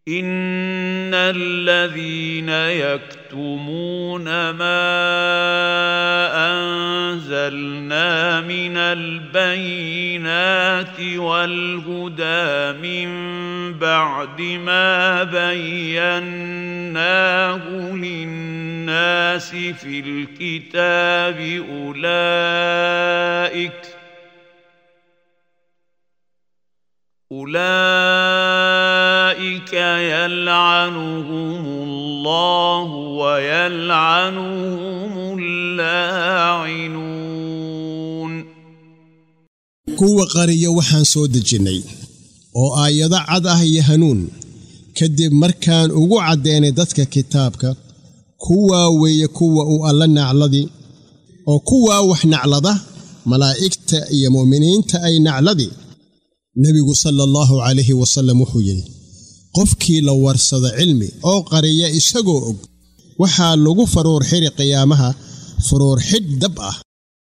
ان الذين يكتمون ما انزلنا من البينات والهدى من بعد ما بيناه للناس في الكتاب اولئك اولئك يلعنهم الله ويلعنهم اللاعنون kuwa qariya waxaan soo dejinnay oo aayado cad ah iyo hanuun kadib markaan ugu caddeynay dadka kitaabka kuwaa weeye kuwa uu alla nacladii oo kuwaa wax naclada malaa'igta iyo mu'miniinta ay nacladii nebigu sala allahu calayhi wasallam wuxuu yidhi qofkii la warsado cilmi oo qariya isagoo og waxaa lagu faruur xidhi qiyaamaha faruur xidh dab ah